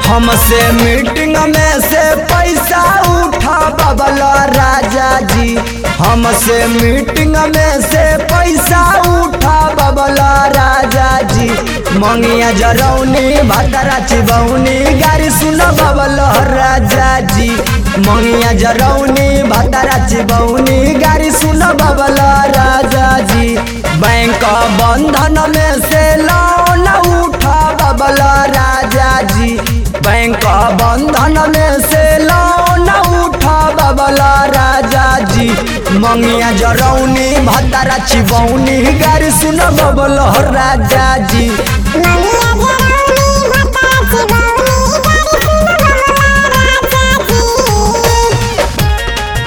हमसे मीटिंग में से पैसा उठा बबल राजा जी हमसे मीटिंग में से पैसा उठा बबल राजा जी मंगिया जरौनी भदरा चिबौनी गाड़ी सुन बबल राजा जी मंगिया जरौनी भदरा चिबौनी गाड़ी सुन बबल राजा जी बैंक बंधन में से लोन उठा बबल राजा जी बैंक बंधन में से लोन उठा बबला राजा जी मंगिया जरौनी भद्रा चिबौनी गाड़ी सुन बबल राजा जी मंगिया जरौनी भद्रा चिबौनी गाड़ी सुन बबला राजा जी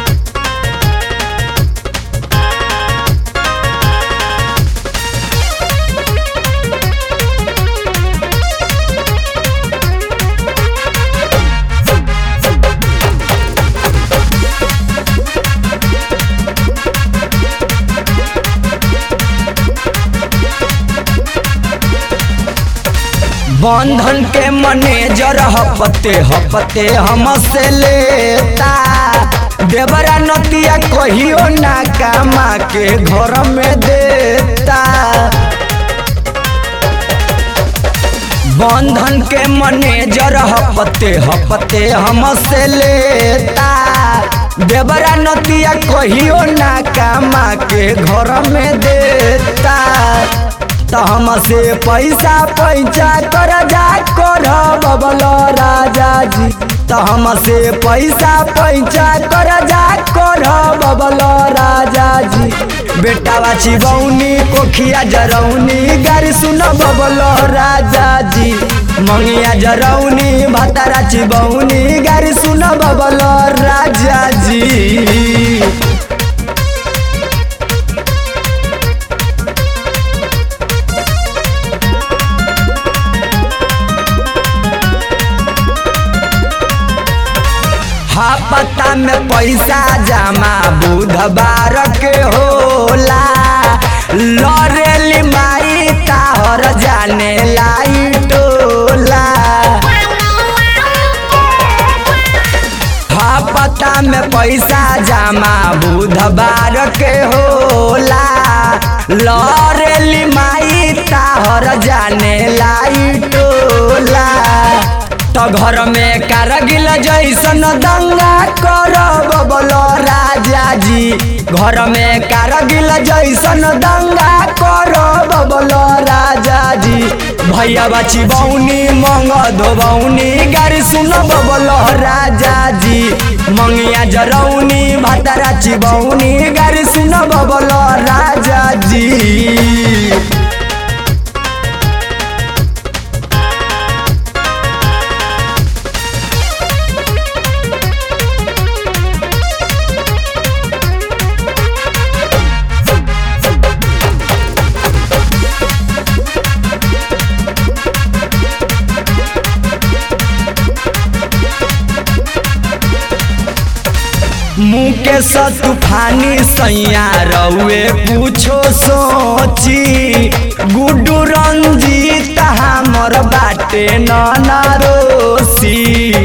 बंधन के मैनेजर हपते हपते हमसे लेता देवरा नतिया कहियो ना कामा के घर में देता बंधन के मैनेजर हपते हपते हमसे लेता देवरा नतिया कहियो ना कामा के घर में देता तो हमसे पैसा पैसा कर जा कर बबल राजा जी तो हमसे पैसा पैसा कर जा कर बबल राजा जी बेटा चिबौनी कोखिया जरौनी गाड़ी सुन बबल राजा जी मंगिया जरौनी भतारा चिबौनी गाड़ी सुन बबल राजा जी पता में पैसा जमा बुधवार के होला लरेली माई ताहर जाने लाई टोला हाँ पता में पैसा जमा बुधवार के होला लरेली माई ताहर जाने लाई टोला तो घर में कारगिल जैसन दंगा कर बबल राजा जी घर में कारगिल जैसन दंगा कर बबल राजा जी भैया बची बौनी मंग धोबौनी गाड़ी सुन बबल राजा जी मंगिया जरौनी भतरा चिबौनी गाड़ी सुन बबल राजा जी मुकेश तूफानी सैया रउए पूछो सोची गुड्डू रंजीत हमर बाटे नरोसी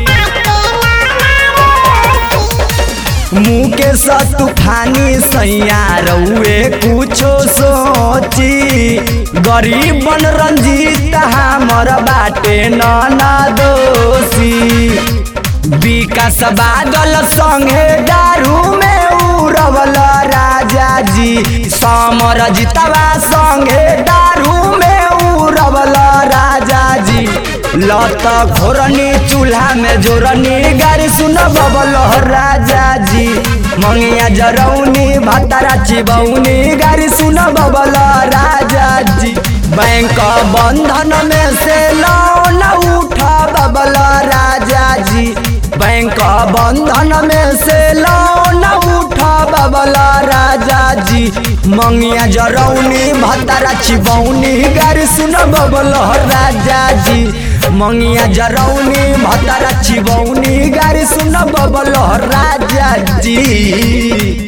मुकेश तूफानी सैया रउए पूछो सोची गरीब बन रंजीत हमर बाटे नरोसी विकास बादल संगे दारू में उड़वल राजा जी समर जितवा संगे दारू में उड़वल राजा जी लत घोरनी चूल्हा में जोरनी गाड़ी सुन बबल राजा जी मंगिया जरौनी भतरा चिबौनी गाड़ी सुन बबल राजा जी बैंक बंधन में से लोन उठा बबल राजा जी बैंक बंधन में से लोन उठा बबला राजा जी मंगिया जरौनी भतरा चिबौनी गाड़ी सुन बबल राजा जी मंगिया जरौनी भतरा चिबौनी गाड़ी सुन बबल राजा जी